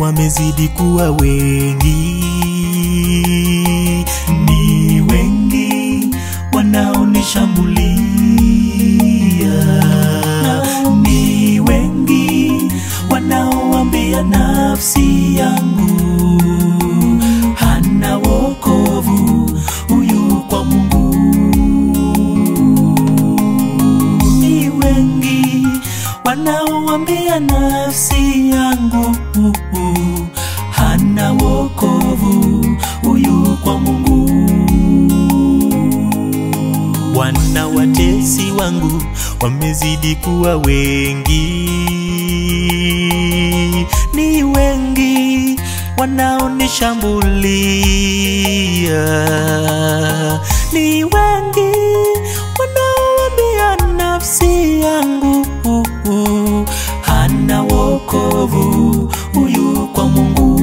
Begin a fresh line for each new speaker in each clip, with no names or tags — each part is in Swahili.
wamezidi kuwa wengi, ni wengi wanaonishambulia, ni wengi wanaoambia nafsi yangu hana wokovu huyu kwa Mungu. Ni wengi wanaoambia nafsi yangu hana wokovu huyu kwa Mungu. Wana watesi wangu wamezidi kuwa wengi, ni wengi wanaonishambulia, ni wengi wanaoambia nafsi yangu hana wokovu huyu kwa Mungu.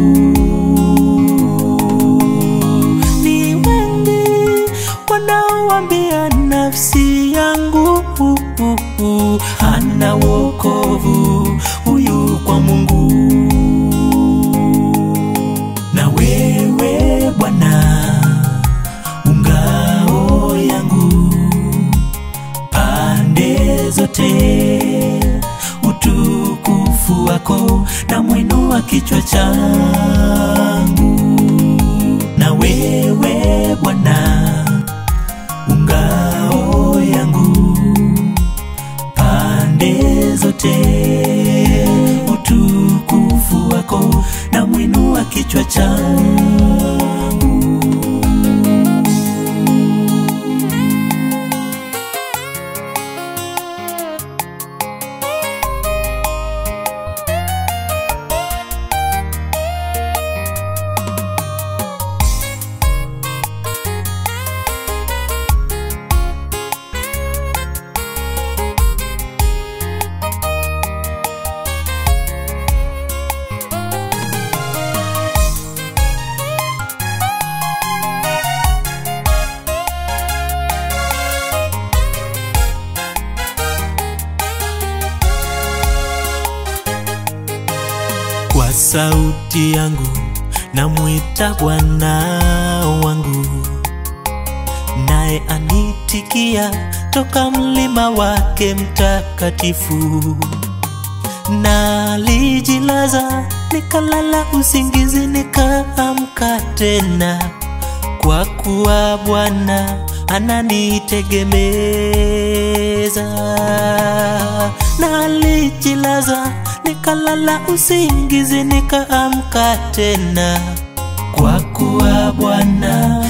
Ni wengi wanaoambia nafsi yangu hana wokovu huyu kwa Mungu. Na wewe Bwana ungao yangu pande zote, utukufu wako na mwino wa kichwa changu. Na wewe Bwana ungao yangu pande zote, utukufu wako na mwino wa kichwa changu. Kwa sauti yangu namwita Bwana wangu, naye anitikia toka mlima wake mtakatifu. Nalijilaza nikalala usingizi, nikaamka tena, kwa kuwa Bwana ananitegemeza. Nalijilaza nikalala usingizi, nikaamka tena, kwa kuwa Bwana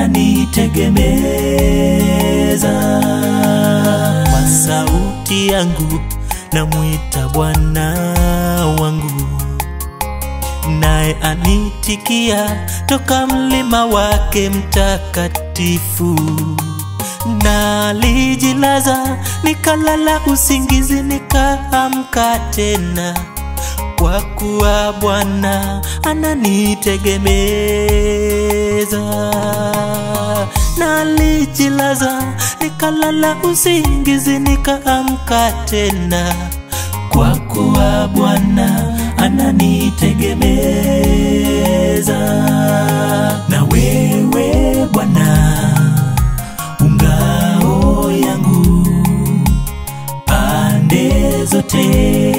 ananitegemeza. Kwa sauti yangu namwita Bwana wangu, naye anitikia toka mlima wake mtakatifu. Nalijilaza nikalala usingizi, nikaamka tena, kwa kuwa Bwana ananitegemeza. Nalijilaza nikalala usingizi, nikaamka tena, kwa kuwa Bwana ananitegemeza. Na wewe Bwana ungao yangu pande zote,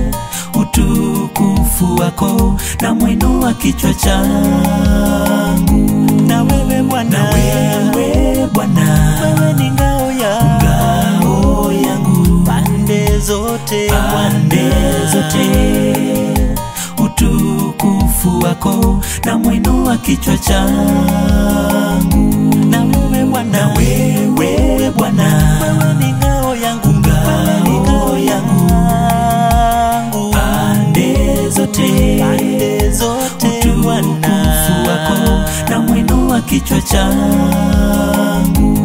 utukufu wako na mwendo wa kichwa changu. Na wewe Bwana, na wewe Bwana, wewe ni ngao yangu, ngao yangu pande zote, pande zote utukufu wako na mwendo wa kichwa changu. Na wewe Bwana, na wewe Bwana, wewe ni ngao yangu, ngao yangu pande zote, pande zote utukufu wako na mwendo wa kichwa changu.